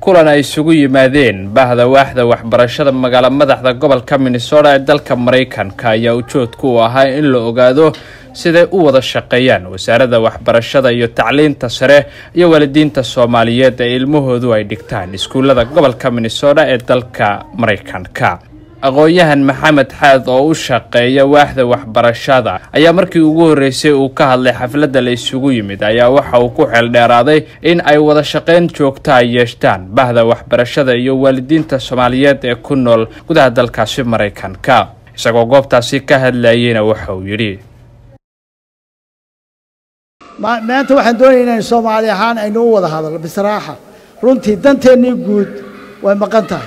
kulan ay isugu yimaadeen bahda waaxda waxbarashada magaalo madaxda gobolka minnesota ee dalka maraykanka ayaa ujoodku u ahaa in la ogaado siday u wada shaqeeyaan wasaaradda waxbarashada iyo tacliinta sare iyo waalidiinta soomaaliyeed ee ilmahoodu ay dhigtaan iskuullada gobolka minnesota ee dalka maraykanka aqoon-yahan maxamed xaad oo u shaqeeya waaxda waxbarashada ayaa markii ugu horreysay uu ka hadlay xafladda la isugu yimid ayaa waxa uu ku xeeldheeraaday in ay wada shaqayn joogta ay yeeshtaan bahda waxbarashada iyo waalidiinta soomaaliyeed ee ku nool gudaha dalkaasi maraykanka isagoo goobtaasi ka hadlayeyna waxa uu yidhi maanta waxaan doonaya inaynu soomaali ahaan aynu u wada hadalno bisraaxa runtii danteennii guud way maqan tahay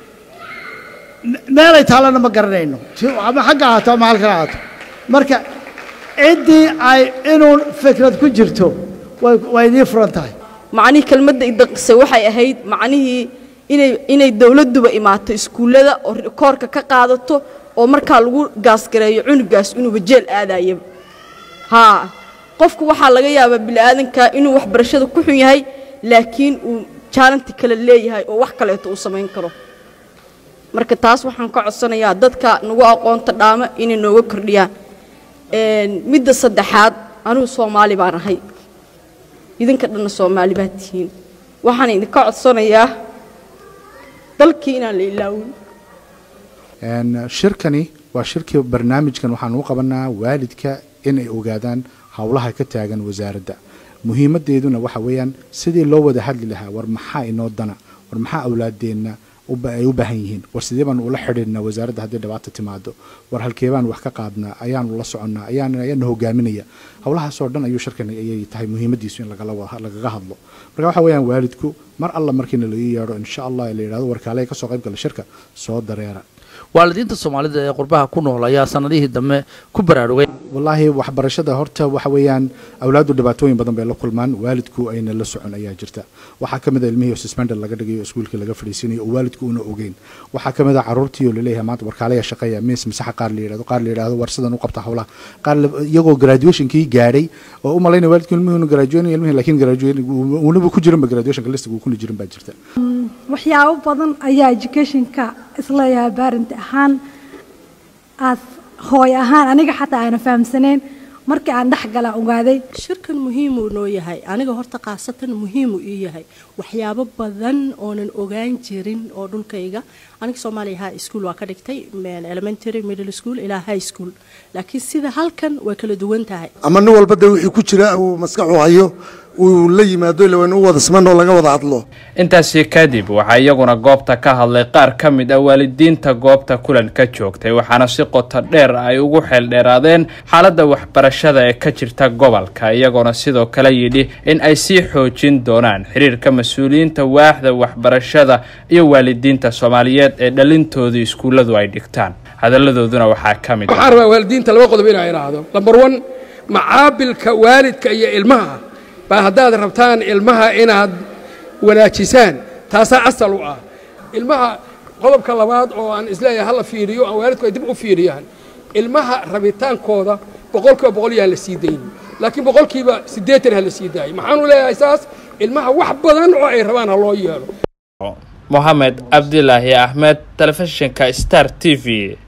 meelay taallana ma garanayno ama xagga ahaato ama halkan ahaato marka ciddii ay inuu fikrad ku jirto way idiin furan tahay macnihii kelmadda idaqisay waxay ahayd macnihii inay inay dawladduba imaato iskuullada oo koorka ka qaadato oo markaa lagu gaasgareeyo cunugaas inuuba jeel aadayaba haa qofku waxaa laga yaabaa bini'aadanka inuu waxbarashada ku xun yahay laakiin uu jaalanti kale leeyahay oo wax kaleeto uu samayn karo marka taas waxaan ka codsanayaa dadka nagu aqoonta dhaama inay nooga kordhiyaan midda saddexaad anugu soomaali baan ahay idinka dhanna soomaali baad tihiin waxaan idinka codsanayaa dalkii inaan la ilaawin shirkani waa shirkii barnaamijkan waxaan u qabanaa waalidka inay ogaadaan howlaha ka taagan wasaaradda muhiimadeeduna waxa weeyaan sidii loo wada hadli lahaa war maxaa inoo dana war maxaa awlaadeenna ay u baahan yihiin war sidee baanu ula xidhiidhnaa wasaaradda haddii dhibaata timaado war halkee baanu wax ka qaadnaa ayaanu la soconnaa ayaana hogaaminaya howlahaasoo dhan ayuu shirkan ayay tahay muhiimadiisu in lagaga hadlo marka waxa weeyaan waalidku mar alla markiina laii yeedho insha allah la yidhahdo warkaale kasoo qayb gala shirka soo dareera waalidiinta soomaalida ee qurbaha ku nool ayaa sanadihii dambe ku baraarugay wallaahi waxbarashada horta waxa weeyaan awlaadu dhibaatooyin badan bay la kulmaan waalidku ayna la socon ayaa jirta waxaa ka mid a ilmihii suspender laga dhigayo iskuulkii laga fadhiisinayo oo waalidku una ogeyn waxaa ka mid a caruurtii oo laleeyahay maanta warkaalaya shaqeeya miis masaxa qaar la yidhahdo qaar la yidhahdo war sidan u qabta howlaha qaar iyagoo graduationkii gaadhay oo u malaynaya waalidku ilmihii una graduating ilmihii laakiin graduating unaba ku jirinba graduationka listiga uu kuna jirin baa jirta waxyaabo badan ayaa educationka isleeyahay baarinti ahaan aad hooy ahaan aniga xataa aana fahamsanayn markii aan dhex gala ogaaday shirkan muhiimuu noo yahay aniga horta khaasatan muhiimuu ii yahay waxyaabo badan oonan ogaan jirin oo dhulkayga aniga soomaaliya high school waa ka dhigtay elementary middle school ilaa high school laakiin sida halkan way kala duwan tahay ama nin walba de wixii ku jira uu maskaxu hayo uu la yimaado ila waynu u wada siman oo laga wada hadlo intaasi kadib waxaa iyaguna goobta ka hadlay qaar ka mid ah waalidiinta goobta kulan ka joogtay waxaana si qoto dheer ay ugu xeeldheeraadeen xaaladda waxbarashada ee ka jirta gobolka iyagoona sidoo kale yidhi in ay sii xoojin doonaan xiriirka mas-uuliyiinta waaxda waxbarashada iyo waalidiinta soomaaliyeed ee dhalintooda iskuulladu ay dhigtaan hadalladooduna waxaa ka mid waxaan rabaa waalidiinta laba qodob inaa idhaahdo lambar one macaabilka waalidka iyo ilmaha baa haddaad rabtaan ilmaha inaad wanaajisaan taasaa asal u ah ilmaha qodobka labaad oo aan isleeyahay hala fiiriyo aan waalidku ay dib u fiiriyaan ilmaha rabitaankooda boqolkiiba boqol yaan la sii daynin laakiin boqolkiiba siddeetan ha la sii daayay maxaanu leeyahay saas ilmaha wax badan oo ay rabaan ha loo yeelo moxamed cabdilaahi axmed telefishinka star t v